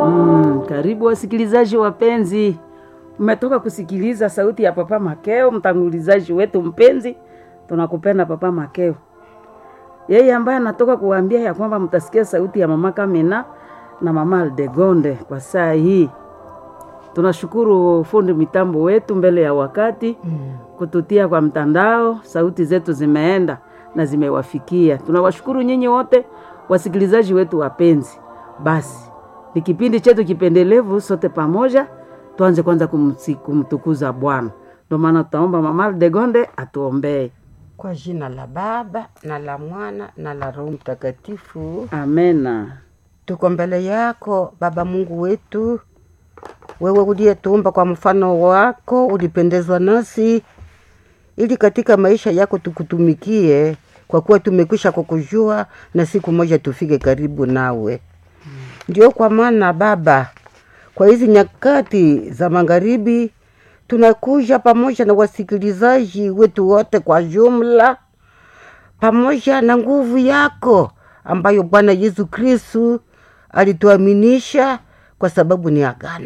Mm, karibu wasikilizaji wapenzi, mmetoka kusikiliza sauti ya Papa Makeo, mtangulizaji wetu mpenzi. Tunakupenda Papa Makeo, yeye ambaye anatoka kuwaambia ya kwamba mtasikia sauti ya mama Kamina na mama Aldegonde kwa saa hii. Tunashukuru fundi mitambo wetu mbele ya wakati mm, kututia kwa mtandao, sauti zetu zimeenda na zimewafikia. Tunawashukuru nyinyi wote wasikilizaji wetu wapenzi. Basi ni kipindi chetu kipendelevu, sote pamoja tuanze kwanza kumsi- kumtukuza Bwana. Ndio maana tutaomba mama Aldegonde atuombee. Kwa jina la Baba na la Mwana na la Roho Mtakatifu. Amena. Tuko mbele yako Baba Mungu wetu, wewe uliyetuumba kwa mfano wako, ulipendezwa nasi ili katika maisha yako tukutumikie, kwa kuwa tumekwisha kukujua na siku moja tufike karibu nawe. Ndio kwa maana Baba, kwa hizi nyakati za magharibi tunakuja pamoja na wasikilizaji wetu wote kwa jumla, pamoja na nguvu yako ambayo Bwana Yesu Kristu alituaminisha kwa sababu ni agano.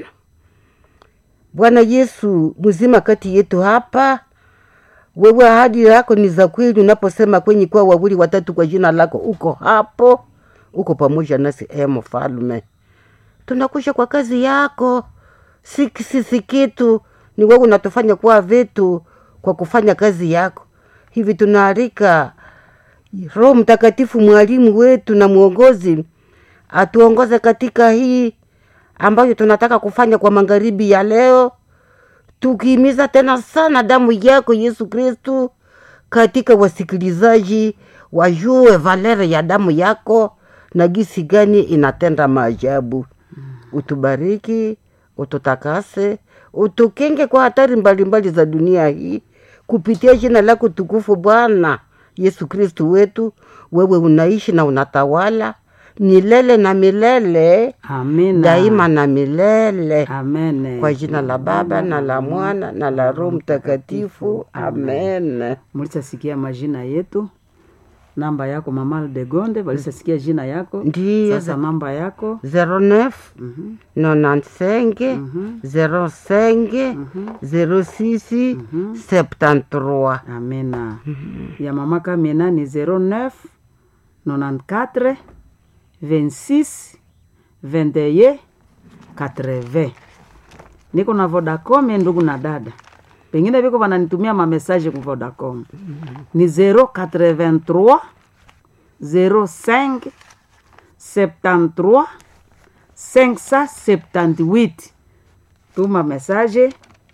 Bwana Yesu mzima kati yetu hapa, wewe ahadi yako ni za kweli, unaposema kwenye kuwa wawili watatu kwa jina lako, uko hapo, uko pamoja nasi. E Mfalme, tunakusha kwa kazi yako, si sisi kitu, ni wewe unatufanya kuwa vitu kwa kufanya kazi yako. Hivi tunaalika Roho Mtakatifu, mwalimu wetu na mwongozi, atuongoze katika hii ambayo tunataka kufanya kwa magharibi ya leo, tukihimiza tena sana damu yako Yesu Kristu katika wasikilizaji, wajue valere ya damu yako na gisi gani inatenda maajabu. Utubariki, ututakase, utukenge kwa hatari mbalimbali za dunia hii kupitia jina lako tukufu Bwana Yesu Kristu wetu. Wewe unaishi na unatawala milele na milele, Amina. daima na milele, Amen. kwa jina la Baba na la Mwana na la Roho Mtakatifu, amen. Mulishasikia majina yetu, namba yako mama Aldegonde, walishasikia jina yako. Ndiyo. Sasa namba yako 09 95 05 06 73 Amina. Ya mama Kamina ni 09 94 26 21 80. Niko na Vodacom ndugu na dada. Pengine viko wananitumia mamesaje ku Vodacom. Ni 083 05 73 578. Tuma mesaje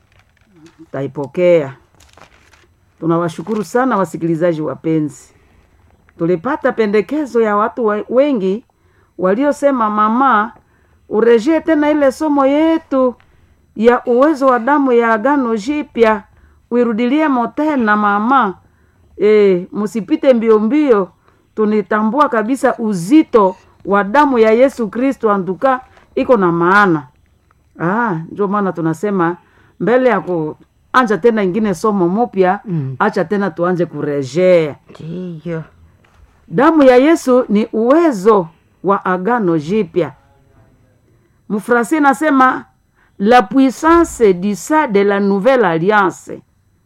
taipokea. Tunawashukuru sana wasikilizaji wapenzi. Tulipata pendekezo ya watu wa- wengi waliosema, mama, urejee tena ile somo yetu ya uwezo wa damu ya agano jipya, uirudilie tena mama. E, msipite mbio mbio. Tunitambua kabisa uzito wa damu ya Yesu Kristo, antuka iko na maana. Ah, ndio maana tunasema mbele ya kuanja tena ingine somo mupya Mm. acha tena tuanze kurejea. ndiyo Damu ya Yesu ni uwezo wa agano jipya. Mfrasi nasema la puissance du sang de la nouvelle alliance.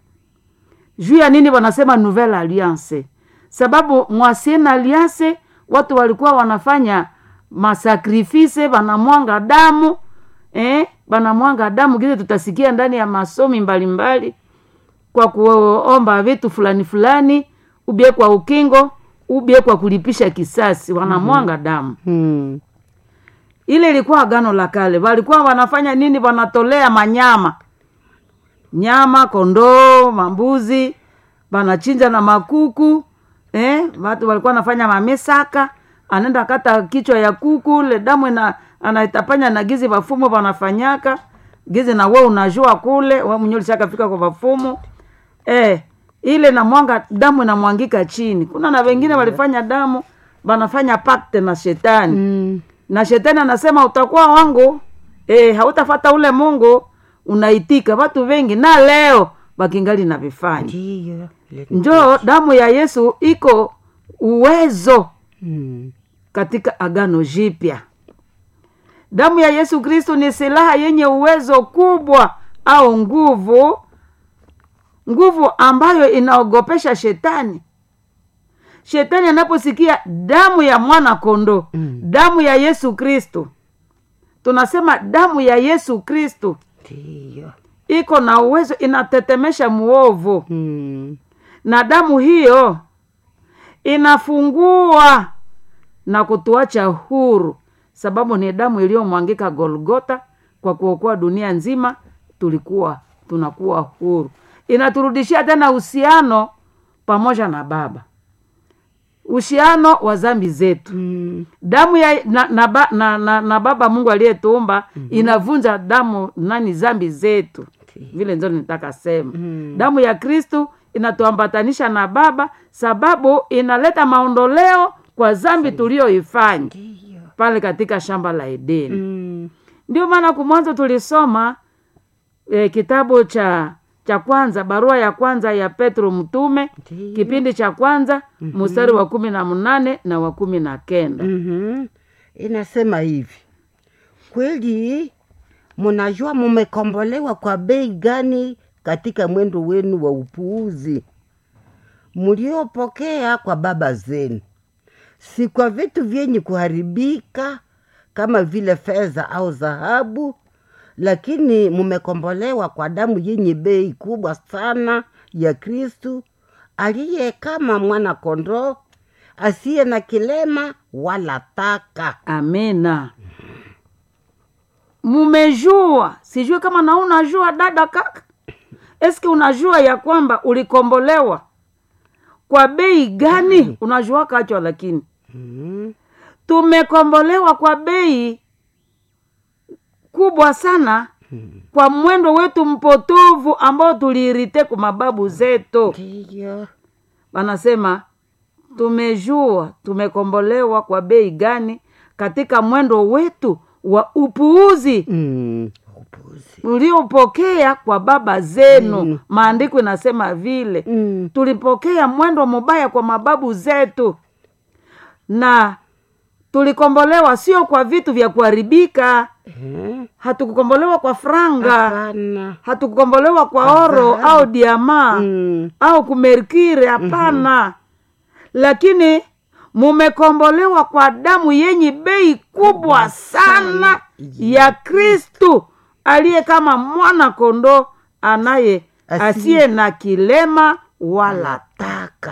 Juu ya nini wanasema nouvelle alliance? Sababu mwasienne alliance watu walikuwa wanafanya masakrifise, wanamwanga damu eh, wanamwanga damu kile tutasikia ndani ya masomi mbalimbali kwa kuomba vitu fulani fulani, ubie kwa ukingo, ubie kwa kulipisha kisasi, wanamwanga damu. hmm. Ile ilikuwa agano la kale. Walikuwa wanafanya nini? Wanatolea manyama, nyama, kondoo, mambuzi, wanachinja na makuku eh, watu walikuwa wanafanya mamesaka, anaenda kata kichwa ya kuku, le damu ina anaitapanya na gizi wafumo wanafanyaka gizi, na we unajua kule we mwenyewe ulishakafika kwa wafumo eh, ile na mwanga damu inamwangika chini. Kuna na wengine walifanya damu wanafanya pakte na shetani Mm. na shetani anasema utakuwa wangu e, hautafata ule Mungu. Unaitika watu wengi na leo wakingali na vifanya ndiyo Ile- njoo damu ya Yesu iko uwezo Hmm. katika agano jipya damu ya yesu kristo ni silaha yenye uwezo kubwa au nguvu nguvu ambayo inaogopesha shetani shetani anaposikia damu ya mwana kondoo Mm. damu ya yesu kristo tunasema damu ya yesu kristo ndiyo iko na uwezo inatetemesha muovu mm. na damu hiyo inafungua na kutuacha huru sababu ni damu iliyomwangika golgota kwa kuokoa dunia nzima tulikuwa tunakuwa huru inaturudishia tena uhusiano pamoja na baba uhusiano wa zambi zetu Mm. damu ya na, na, ba- na, na, na baba mungu aliyetuumba mm-hmm. inavunja damu nani zambi zetu vile nzo nitaka sema Mm. damu ya kristu inatuambatanisha na baba sababu inaleta maondoleo kwa zambi tuliyoifanya ndiyo pale katika shamba la edeni mm. ndio maana kumwanzo tulisoma e, kitabu cha cha kwanza barua ya kwanza ya petro mtume Ndiyo. kipindi cha kwanza mm-hmm. mstari wa kumi na mnane na wa kumi na kenda mm-hmm. inasema hivi kweli munajua mumekombolewa kwa bei gani katika mwendo wenu wa upuuzi mliopokea kwa baba zenu si kwa vitu vyenye kuharibika kama vile fedha au dhahabu lakini mumekombolewa kwa damu yenye bei kubwa sana ya kristu aliye kama mwana kondoo asiye na kilema wala taka amina mumejua sijui kama na unajua dada kaka eski unajua ya kwamba ulikombolewa kwa bei gani unajua kachwa lakini mm. tumekombolewa kwa bei kubwa sana kwa mwendo wetu mpotovu ambao tuliirite kwa mababu zetu ndiyo wanasema tumejua tumekombolewa kwa bei gani katika mwendo wetu wa upuuzi mm. upuzi uliopokea kwa baba zenu Mm. maandiko inasema vile mm. tulipokea mwendo mubaya kwa mababu zetu na tulikombolewa sio kwa vitu vya kuharibika eh? hatukukombolewa kwa franga hapana hatukukombolewa kwa Kwa oro dhahabu. au diamaa mm. au kumerkire hapana lakini mumekombolewa kwa damu yenye bei kubwa sana ya kristu aliye kama mwana kondoo anaye Asi- asiye na kilema wala taka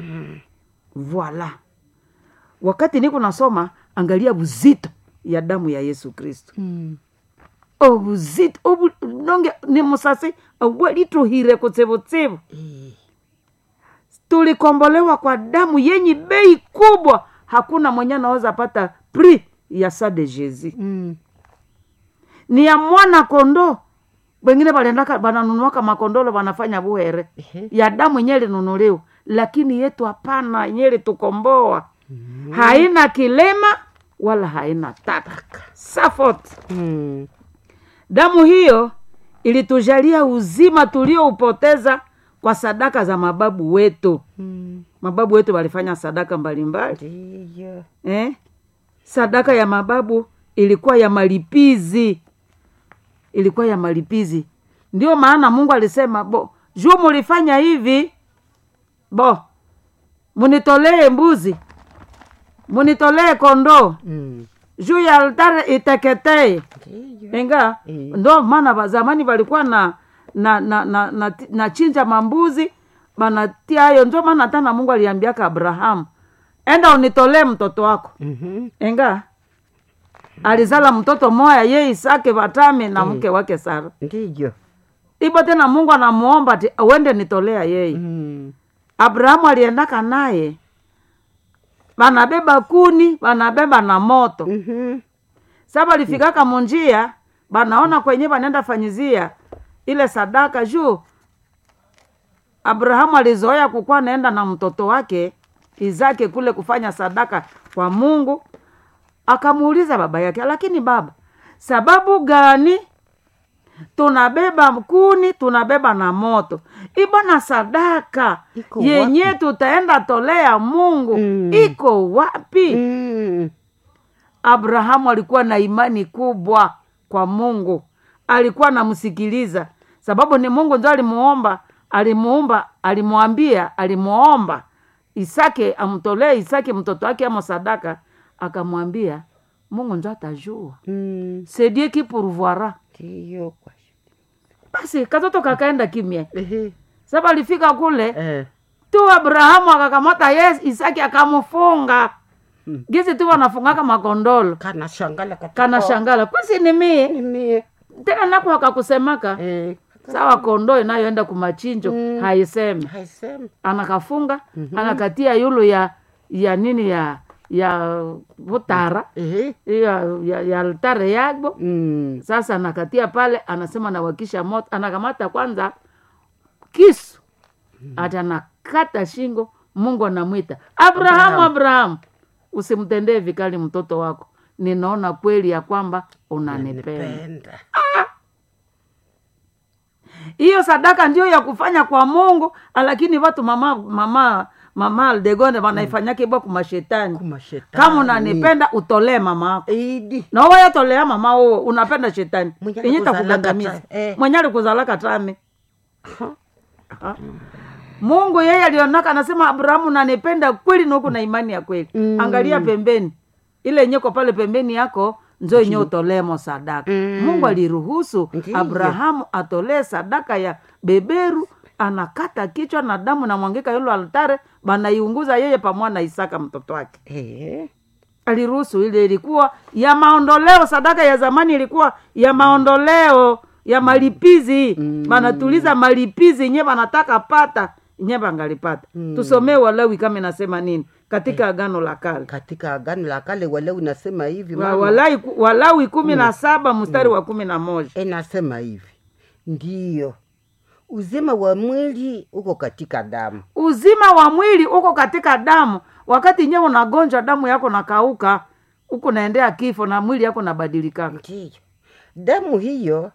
voila wakati niko nasoma angalia buzito ya damu ya yesu kristu mm. obuzito obu nonge ni musasi obwalituhire kutsevutsivu eh. tulikombolewa kwa damu yenye bei kubwa hakuna mwenye anaweza pata pri ya sa de jesus mm. ni ya mwana kondoo wengine balendaka bananunuaka makondolo banafanya buhere Ehe. ya damu yenye linunuliwa lakini yetu hapana yenye litukomboa haina kilema wala haina taka safot mm. damu hiyo ilitujalia uzima tulioupoteza kwa sadaka za mababu wetu mm. mababu wetu walifanya sadaka mbalimbali ndiyo eh? sadaka ya mababu ilikuwa ya malipizi ilikuwa ya malipizi ndio maana mungu alisema bo juu mulifanya hivi bo munitolee mbuzi munitolee kondoo mm. juu ya altare iteketee ndiyo inga Eh. ndo maana ba- zamani walikuwa na na na na, na, na chinja mambuzi banatia hayo ndio maana hata na mungu aliambiaka abrahamu enda unitolee mtoto wako mm-hmm. enga alizala mtoto moya ye isake vatami na mke wake sara ndiyo ibo tena mungu anamuomba ti uende nitolea yeye mm. abrahamu aliendaka naye banabeba kuni banabeba na moto mm-hmm. sa balifikaka munjia banaona kwenye banenda fanyizia ile sadaka juu abrahamu alizoea kukuwa naenda na mtoto wake izake kule kufanya sadaka kwa mungu akamuuliza baba yake lakini baba sababu gani tunabeba kuni tunabeba na moto ibona sadaka Iko yenye tutaenda tolea mungu Mm. iko wapi mm. abrahamu alikuwa na imani kubwa kwa mungu alikuwa anamsikiliza sababu ni mungu ndio alimuomba alimuumba alimwambia alimuomba isake amtolee isake mtoto wake ama sadaka akamwambia mungu njo atajua Mm. c'est Dieu qui pourvoira ndiyo kwa basi katoto kakaenda kimya Ehe. saba alifika kule Eh. tu abrahamu akakamata yes isaki akamfunga gizi tu wanafungaka makondolo kana shangala katika- kana shangala kwasi ni mie Ni mie tena nako akakusemaka Eh, sawa kondoo inayoenda kumachinjo Mm. haiseme haisemi anakafunga anakatia yulu ya ya nini ya ya vutara Ehe. ya, ya, ya altare yagbo Mm. sasa anakatia pale anasema nawakisha moto anakamata kwanza kisu ati anakata shingo mungu anamwita abrahamu abrahamu usimtendee vikali mtoto wako ninaona kweli ya kwamba unanipenda Penda. hiyo sadaka ndio ya kufanya kwa mungu lakini watu mama mama mama aldegonde wanaifanyake bwa kumashetani Kuma shetani. kama unanipenda utolee mama ako Idi. na wayatolea mama uo unapenda shetani Mwenye yenye alikuzalaka takugandamiza ta- eh. mwenye alikuzalaka tame Ha? mungu yeye alionaka anasema abrahamu nanipenda kweli nuku na imani ya kweli Mm. angalia pembeni ile yenyeko pale pembeni yako nzo yenye utolemo sadaka Mm. mungu aliruhusu Ndiyo. abrahamu atolee sadaka ya beberu anakata kichwa na damu namwangika yolo altare banaiunguza yeye pamoja na isaka mtoto wake Eh. aliruhusu ile ilikuwa ya maondoleo sadaka ya zamani ilikuwa ya maondoleo ya malipizi Mm. banatuliza malipizi nye banataka pata nye bangalipata Mm. tusomee walawi kama inasema nini katika agano la kale katika agano la kale walau inasema hivi Wa- mama. Walawi ku- walawi kumi na saba mstari wa kumi na moja inasema hivi ndiyo uzima wa mwili uko katika damu uzima wa mwili uko katika damu wakati nyewe unagonjwa damu yako nakauka huku naendea kifo na mwili yako nabadilikaka ndiyo damu hiyo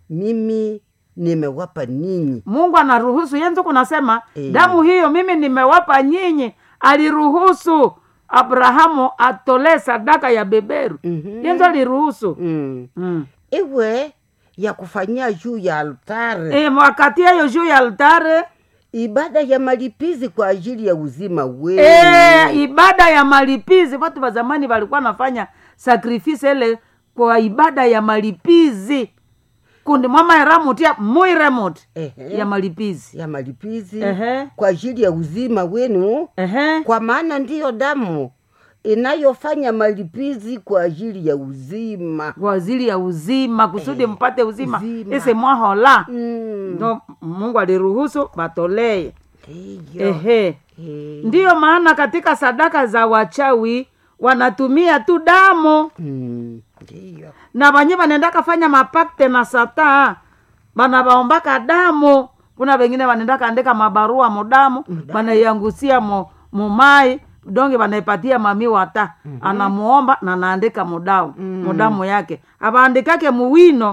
mimi nimewapa ninyi mungu anaruhusu yenzo kunasema Eh. damu hiyo mimi nimewapa nyinyi aliruhusu abrahamu atolee sadaka ya beberu Mhm. yenzo aliruhusu mm. mm. iwe ya kufanyia juu ya altare e, wakati hiyo juu ya altare ibada ya malipizi kwa ajili ya uzima wenu e, ibada ya malipizi watu wa zamani walikuwa nafanya sakrifisi ile kwa ibada ya malipizi kundi mwamaeramutia muiremuti Ehe. ya malipizi ya malipizi Ehe. kwa ajili ya uzima wenu Ehe. kwa maana ndiyo damu inayofanya malipizi kwa ajili ya uzima kwa ajili ya uzima kusudi mpate uzima, uzima. ise mwahola Mm. ndo mungu aliruhusu batolee ndiyo ehe Eh. ndiyo maana katika sadaka za wachawi wanatumia tu damu Mm. ndiyo na banye banendaka fanya mapakte na sata bana baombaka damu kuna wengine banendaka andika mabarua mudamu banaiangusia mu, mumai donge banaipatia mami wata mm-hmm. anamuomba na naandika mudamu mm. mudamu yake abaandikake muwino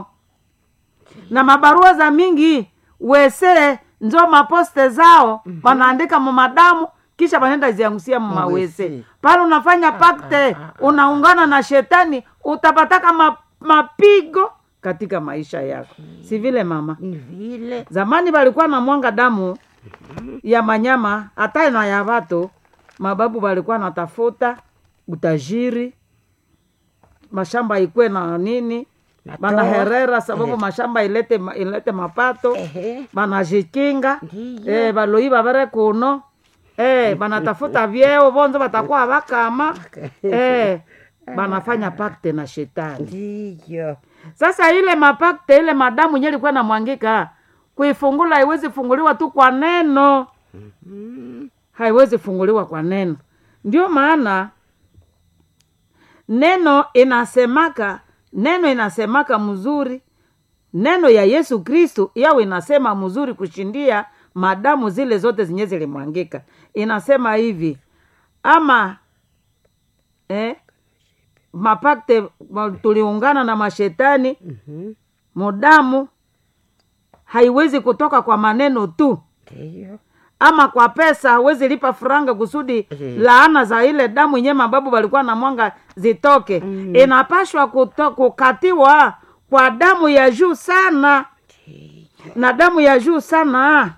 na mabarua za mingi wese njo maposte zao mm-hmm. wanaandika mumadamu kisha banenda ziangusia mumawese Mawese. pale unafanya pakte unaungana na shetani utapataka ma, mapigo katika maisha yako si vile mama ni vile zamani walikuwa na mwanga damu ya manyama hata na ya watu mababu walikuwa natafuta utajiri mashamba ikwe na nini Na banaherera toa. sababu Eh. mashamba ilete, ma- ilete mapato Ehe. banajikinga Ndiyo. eh, baloiba bere kuno eh, banatafuta vyeo bonzo batakuwa bakama eh, banafanya pakte na shetani ndiyo sasa ile mapakte ile madamu nye ilikuwa namwangika kuifungula haiwezi funguliwa tu kwa neno haiwezi funguliwa kwa neno ndio maana neno inasemaka neno inasemaka mzuri neno ya yesu kristu yao inasema mzuri kushindia madamu zile zote zenye zilimwangika inasema hivi ama eh, mapakte ma- tuliungana na mashetani Mhm. mudamu haiwezi kutoka kwa maneno tu ndiyo ama kwa pesa hawezi lipa franga kusudi Mhm. laana za ile damu yenye mababu walikuwa na mwanga zitoke Mhm. inapashwa kuto, kukatiwa kwa damu ya juu sana na damu ya juu sana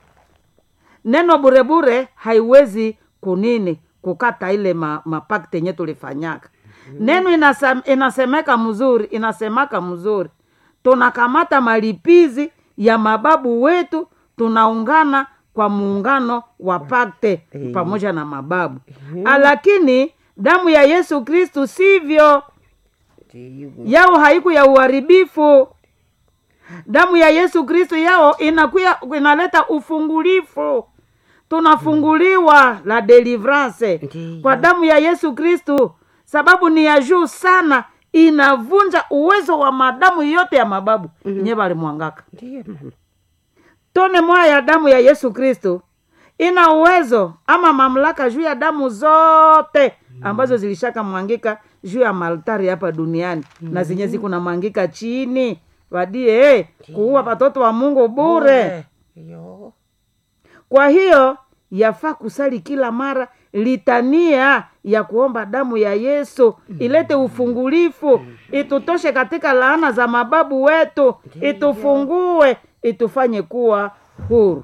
neno burebure haiwezi kunini kukata ile ma, mapakti yenye tulifanyaka neno inasem, inasemeka mzuri inasemaka mzuri tunakamata malipizi ya mababu wetu tunaungana kwa muungano wa pakte Eh. pamoja na mababu lakini damu ya yesu kristu sivyo Ndiyo. yao haiku ya uharibifu damu ya yesu kristu yao inakuya inaleta ufungulifu tunafunguliwa la delivrance Ndiyo. kwa damu ya yesu kristu sababu ni ya juu sana inavunja uwezo wa madamu yote ya mababu mm-hmm. nye balimwangaka Ndiyo, mama. tone moya ya damu ya yesu kristo ina uwezo ama mamlaka juu ya damu zote ambazo zilishaka mwangika juu ya maltari hapa duniani na zenye ziko na mwangika chini wadie eh, kuua watoto wa mungu bure Yo. kwa hiyo yafaa kusali kila mara litania ya kuomba damu ya yesu ilete ufungulifu itutoshe katika laana za mababu wetu itufungue itufanye kuwa huru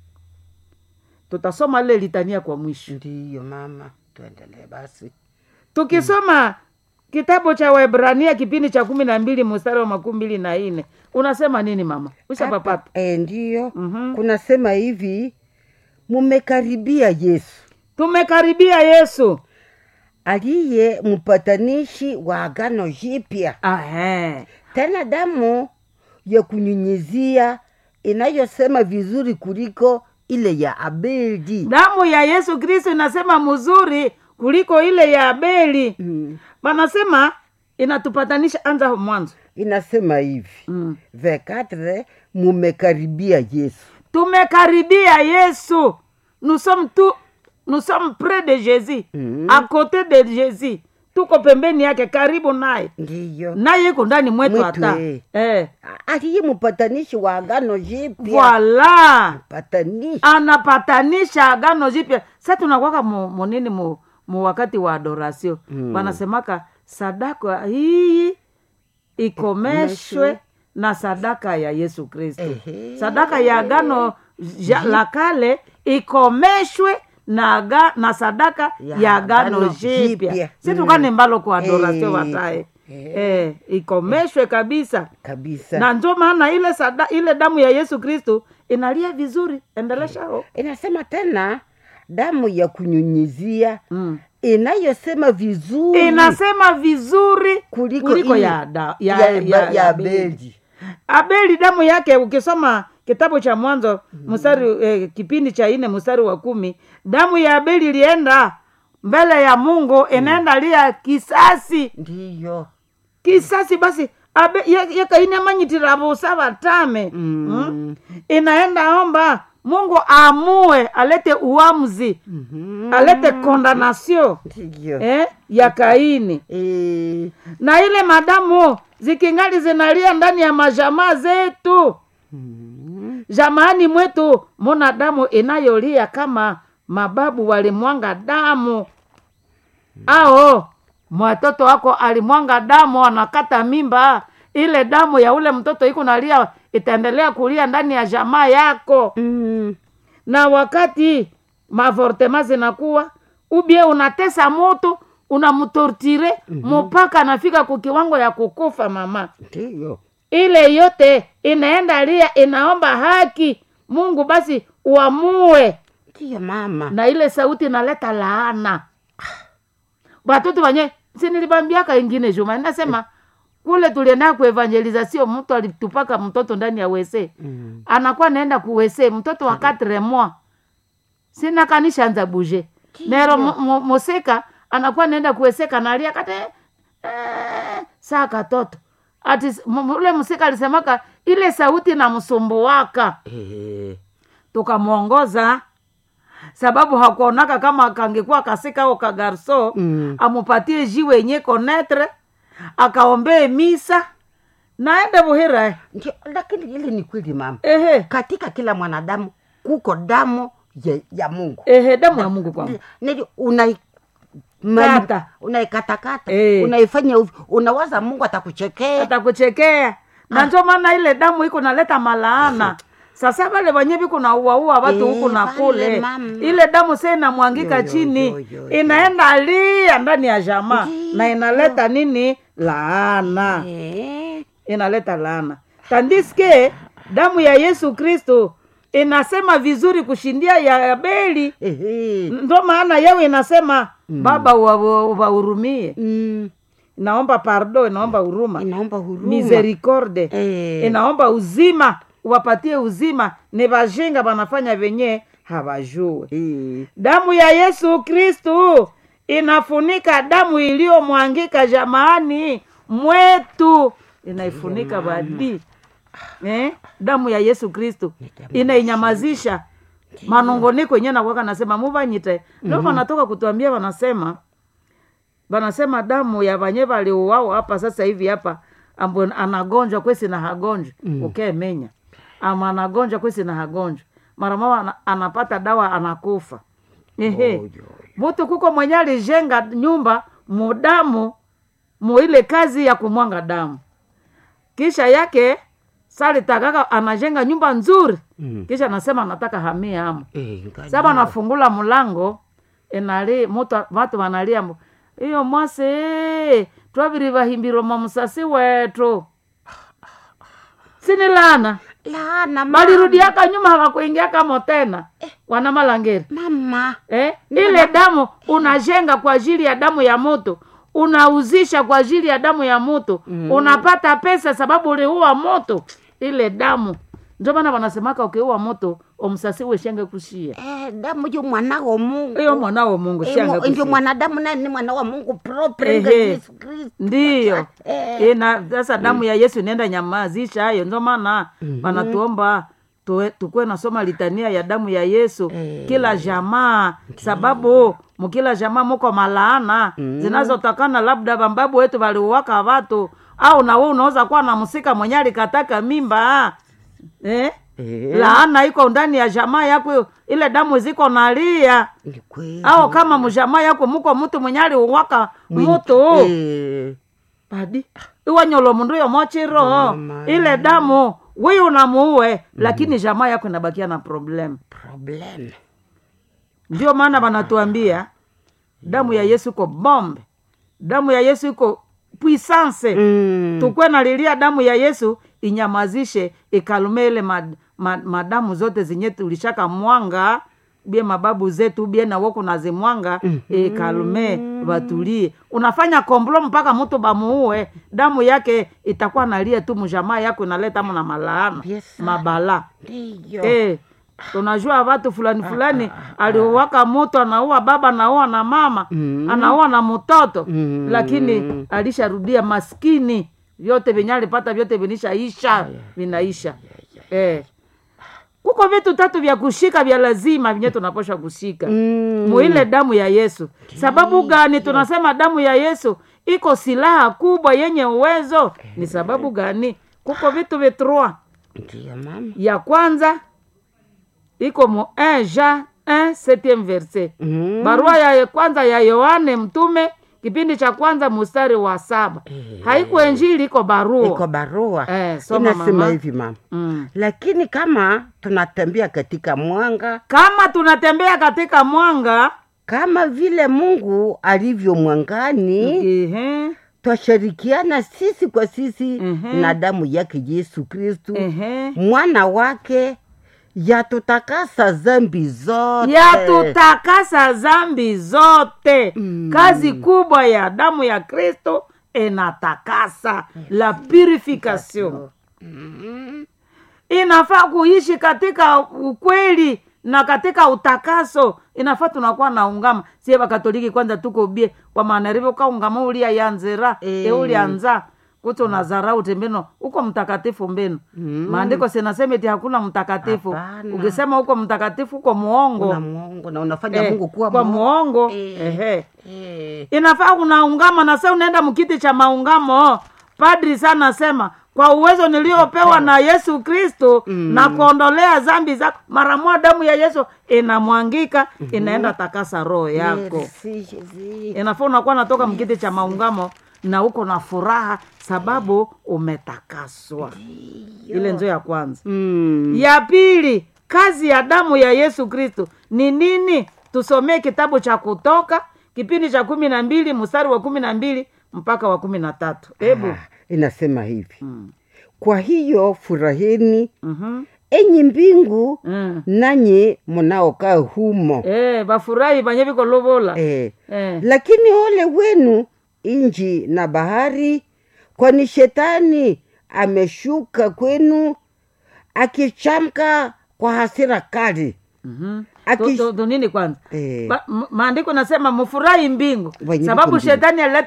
tutasoma lile litania kwa mwisho Ndiyo mama, tuendelee basi. tukisoma kitabu cha waebrania kipindi cha kumi na mbili mstari wa makumi mbili na nne unasema nini mama ushapapata Hapa, eh, ndiyo Mhm. kunasema hivi mumekaribia Yesu tumekaribia yesu aliye mpatanishi wa agano jipya, Ahe. tena damu ya kunyunyizia inayosema vizuri kuliko ile ya Abeli. damu ya yesu kristo inasema mzuri kuliko ile ya abeli Mm. wanasema inatupatanisha anza mwanzo Inasema hivi mm. vekatre, mumekaribia Yesu. tumekaribia yesu nous sommes tout nous sommes près de jésus Mhm. à côté de jésus tuko pembeni yake karibu naye Ndiyo naye iko ndani mwetu Mwetu, hata eh. eh. aliye mpatanishi wa agano jipya. voila Mpatanishi anapatanisha agano jipya sa tunakwaka mu, munini mu, mu wakati wa adoration Mm. wanasemaka sadaka hii ikomeshwe Ikomeshwe. na sadaka ya yesu kristo Ehe. sadaka ya agano ja, la kale ikomeshwe na, aga, na sadaka ya, Ya agano agano jipya jipya. si tukane mbalo kwa adoration Eh. watae Eh. eh, ikomeshwe kabisa kabisa na ndio maana ile sada, ile damu ya yesu kristu inalia vizuri endeleshao inasema tena damu ya kunyunyizia mm. inayosema vizuri inasema vizuri kuliko, kuliko ile ya, da, ya, ya, ya, ya, ya Abeli. abeli abeli damu yake ukisoma kitabu cha mwanzo mstari eh, kipindi cha ine mstari wa kumi damu ya abeli ilienda mbele ya mungu inaenda lia kisasi ndiyo kisasi basi abe yakaine amanyitiravusa vatame Mm. inaenda omba mungu aamue alete uamuzi Mhm. alete kondanasio ndiyo eh, ya kaini Eh, na ile madamu zikingali zinalia ndani ya majamaa zetu mhm. jamaani mwetu muna damu inayolia kama mababu walimwanga damu ao mwatoto wako alimwanga damu anakata mimba ile damu ya ule mtoto iko nalia itaendelea kulia ndani ya jamaa yako Mm. na wakati mavortema zinakuwa ubie unatesa moto unamtortire mpaka anafika ku kiwango ya kukufa mama ndiyo ile yote inaenda lia inaomba haki mungu basi uamue ndiyo mama na ile sauti inaleta laana watoto wanye sinilibambiaka ingine juma nasema kule tulienda kuevangeliza sio mtu alitupaka mtoto ndani ya wese Mm. anakuwa naenda kuwese mtoto wa katre mois sina kanishanza buje nero mu- mu- musika anakuwa naenda kuweseka nalia kate eh, saa katoto ati s- mu- mu- ule musika alisemaka ile sauti na msumbuwaka Eh, tukamwongoza sababu hakuonaka kama kangekuwa kasika au kagarso Mm. amupatie jiwe yenye konetre akaombee misa naende buhira ndio lakini ile ni kweli mama ehe katika kila mwanadamu kuko damu ya, ya mungu ehe damu ya mungu kwangu nili unai Kata. unaikatakata Eh. unaifanya uvi- unawaza mungu atakuchekea atakuchekea na ndio maana ile damu iko naleta malaana sasa vale wenye viko na uaua watu Eh, huku na vale, kule mama. ile damu sa inamwangika Yo, yo, chini yo, yo, yo. inaenda lia ndani ya jamaa Ndiyo. na inaleta nini laana Eh, inaleta laana tandiske damu ya yesu kristo inasema vizuri kushindia ya Abeli. ehe. Ndo maana yao inasema Baba wa- wa- wahurumie, Mm, inaomba pardo, inaomba huruma, inaomba huruma misericorde Eh. inaomba uzima, wapatie uzima. Ni vajinga wanafanya venye hawajue. Eh, Damu ya Yesu Kristu inafunika damu iliyomwangika jamaani mwetu, inaifunika badi eh? Damu ya Yesu Kristu inainyamazisha manongoniko yenyewe nakwaka nasema muvanyite ndo wanatoka kutuambia, wanasema wanasema damu ya vanye valiuwao hapa sasa hivi hapa ambo anagonjwa kwesi na hagonjwa mm. ukemenya ama anagonjwa kwesi na hagonjwa mara mama ana, anapata dawa anakufa ehe Oyo. mutu kuko mwenye alijenga nyumba mudamu muile kazi ya kumwanga damu kisha yake salitakaka anajenga nyumba nzuri Mm. kisha anasema anataka hamia amo eh, ngani- saba nafungula mlango enali mutu vatu vanalia mbu, iyo mwase twaviri vahimbiro mamusasi wetu sinilana Laana, mama. balirudiaka nyuma hawakuingiaka mo tena wana malangeri mama eh? ile damu unajenga kwa ajili ya damu ya moto unauzisha kwa ajili ya damu ya moto mm. unapata pesa sababu uliua moto ile damu ndio maana wanasemaka ukiua moto omsasiwe shenge kushia eh, damu jo mwana wa mungu iyo mwanao mungu Eh, shenge mo- ndio kushia mwanadamu naye ni mwana wa mungu propre nga Ehe. yesu kristo ndiyo Eh. ina sasa damu ya yesu inaenda nyamazisha hayo ndio maana wanatuomba tuwe- tukuwe nasoma litania ya damu ya yesu Eh. kila jamaa sababu mukila jamaa muko malaana zinazotokana labda bambabu wetu waliuwaka watu au nawe unaweza kuwa na msika mwenye alikataka mimba eh? Eh. laana iko ndani ya jamaa yako ile damu ziko nalia ni kweli au kama mjamaa yako muko mtu mwenye aliuwaka mutu Eh, padi iwanyolo mundu yomochiro Mama. ile damu wi unamuue lakini jamaa yako inabakia na problem problem ndio maana wanatuambia damu ya yesu iko bombe damu ya yesu iko puissance Mm. tukwe nalilia damu ya yesu inyamazishe ikalume ile mad, mad, madamu zote zenye tulishaka mwanga bie mababu zetu bie nawoku nazimwanga mm-hmm. ikalume watulie unafanya komblo mpaka mtu bamuue damu yake itakuwa nalia tu mjamaa yako inaleta mu na malaana Yes, sir. mabala ndiyo Eh, tunajua watu fulani fulani aliuwaka mutu anaua baba anaua na mama Mm. anaua na mtoto Mm. lakini alisharudia maskini vyote venye alipata vyote vinishaisha vinaisha eh. kuko vitu tatu vya kushika vya lazima vyenye tunaposha kushika Mm. muile damu ya yesu sababu gani tunasema damu ya yesu iko silaha kubwa yenye uwezo ni sababu gani kuko vitu vitrua ndiyo mama ya kwanza iko mu 1 Jean 1 septième verset Mm. barua ya kwanza ya yohane mtume kipindi cha kwanza mustari wa saba Eh. haiko enjili iko barua iko barua Eh, soma inasema mama. hivi mama mm. lakini kama tunatembea katika mwanga kama tunatembea katika mwanga kama vile mungu alivyo mwangani ehe, twashirikiana sisi kwa sisi Mhm. na damu yake yesu kristu ehe. mwana wake yatutakasa zambi zote yatutakasa zambi zote Mm. kazi kubwa ya damu ya kristo inatakasa la purification Mm. inafaa kuishi katika ukweli na katika utakaso inafaa tunakuwa na ungama sie vakatoliki kwanza tuko bie wamanarivo kaungama ulia yanzira Eh. e ulianza kuti unazarau tembeno uko mtakatifu mbeno Mm. maandiko sinasema eti hakuna mtakatifu Hapana. ukisema uko mtakatifu uko muongo una mwongo na unafanya Eh, mungu kuwa kwa mwongo. muongo Eh. ehe Eh. inafaa unaungama na sa unaenda mkiti cha maungamo padri sana asema kwa uwezo niliopewa na yesu kristo mm. na kuondolea zambi zako mara moja damu ya yesu inamwangika mm-hmm. inaenda takasa roho yako Merci, Jésus. inafaa unakuwa natoka mkiti cha maungamo na uko na furaha sababu umetakaswa ile nzo ya kwanza Mm. ya pili kazi ya damu ya yesu kristo ni nini tusomee kitabu cha kutoka kipindi cha kumi na mbili mstari wa kumi na mbili mpaka wa kumi na tatu hebu Ah, inasema hivi Mm. kwa hiyo furahini Mhm. enyi mbingu Mm. nanyi mnaokaa humo Eh, bafurahi banye biko lobola eh. Eh. lakini ole wenu inji na bahari kwani shetani ameshuka kwenu akichamka kwa hasira kali Mhm. Aki- Tu- tu- tu nini kwanza Eh. Ba- m- maandiko nasema mfurahi mbingu Wenye sababu viko mbingu. shetani alileta